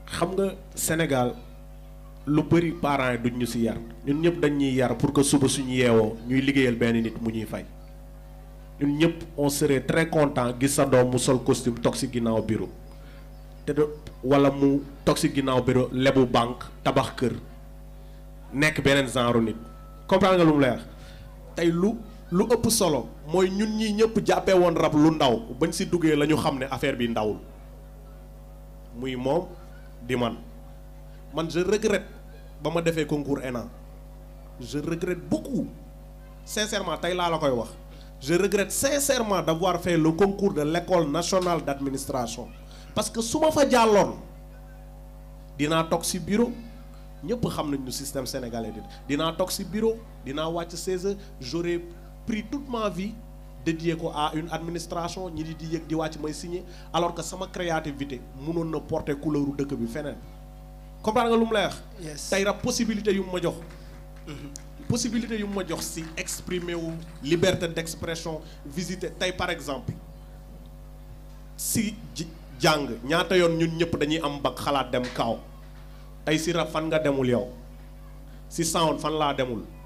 xam nga Sénégal lu bëri parents yi duñ ñu si yar ñun ñëpp dañ ñuy yar pour que suba suñu yeewoo ñuy liggéeyal benn nit mu ñuy fay ñun ñëpp on serait très content gis sa doom mu sol costume toog si ginnaaw bureau te de wala mu toog si ginnaaw bureau lebu banque tabax kër nekk beneen genre nit comprendre nga lu mu lay wax tey lu lu ëpp solo mooy ñun ñi ñëpp jàppee woon rab lu ndaw bañ si duggee la ñu xam ne affaire bi ndawul muy moom di man man je regrette ba ma defee concours ENA je regrette beaucoup sincèrement tey laa la koy wax je regrette sincèrement d'avoir fait le concours de l'école nationale d'administration parce que su ma fa jàlloon dinaa toog ci bureau ñëpp xam nañ ñu système sénégalais di dinaa toog ci bureau dinaa wàcc 16 heures j'aurais pris toute ma vie dédié ko à une administration ñi di di yëg di wàcc may signer alors que sama créativité mënoon na porter couleuru dëkk bi feneen comprendre nga lu mu lay wax Yes. tey rab possibilité yu mu ma jox possibilité yu mu ma jox ci exprimer wu liberté d'expression visiter tey par exemple si ji jàng ñaata yoon ñun ñëpp dañuy am bac xalaat dem kaaw tey si rab fan nga demul yow si sound fan laa demul